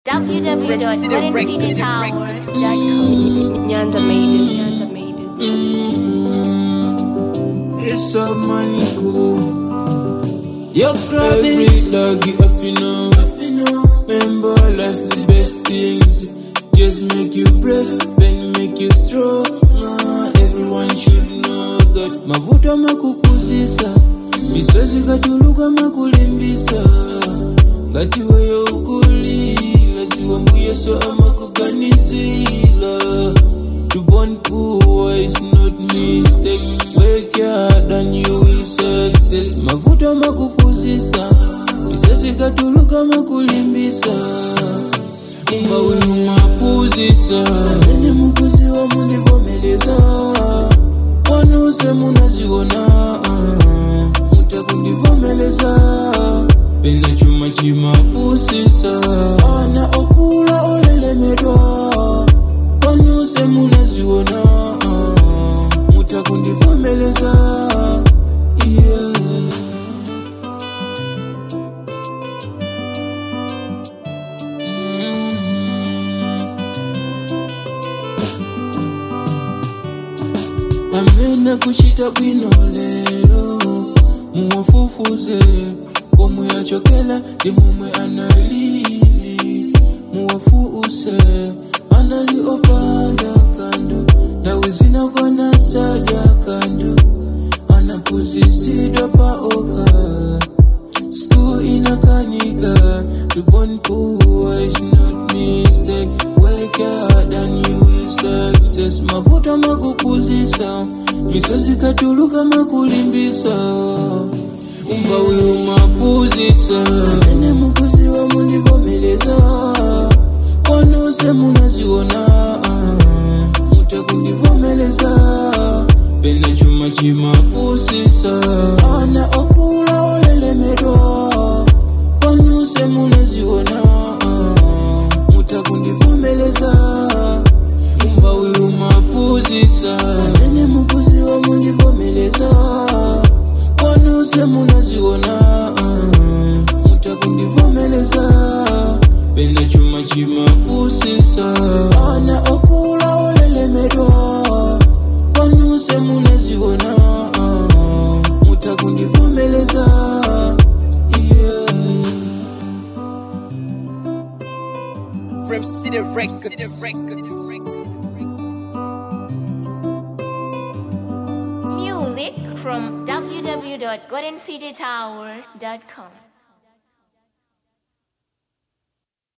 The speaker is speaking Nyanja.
www.goldencitytowers.com. Nyanda made it. Nyanda made it. It's a money cool. Your Every province. dog you have you know. Remember life the best things. Just make you brave and make you strong. Ah, Everyone should know that. Mavuta makupuzisa. Misozi katuluka makulimbisa. Ngati weyo ukulila. Ziwa mbuye so amakuganizila. To born poor is not mistake. Work hard and you will success. Mavuta makupuzisa. Misozi katuluka makulimbisa. Kumba wewe mapuzisa. Nene mukuzi wa munivomeleza. Wanuse munaziona. Mutakundivomeleza. Penda chuma chimapusisa. Ana okula olelemedwa. Wanuse munaziona. Mutakundivomeleza. Yeah. amene kuchita bwino lero muwafufuze komwe achokela ndi momwe analili muwafuuse anali opanda kandu ndawi zinakwana sadya kandu anakuzisidwa paoka School inakanika To born poor is not mistake Work hard and you will success Mavuta makupuzisa Misozi katuluka makulimbisa Umba wiu mapuzisa Nene mukuzi wa munivomeleza Wanuse munaziona Mutakundivomeleza Penda chuma chimapusisa Ana okula olelemedwa Wanuse munaziona Mutakundivomeleza Umba wiu mapuzisa Nene mukuzi wa munivomeleza Wanuse munaziona Mutakundivomeleza Penda chuma chimapusisa Ana okula olelemedwa Wanuse munaziona Mutakundivomeleza Yeah From City Records. Music from www.goldencitytower.com.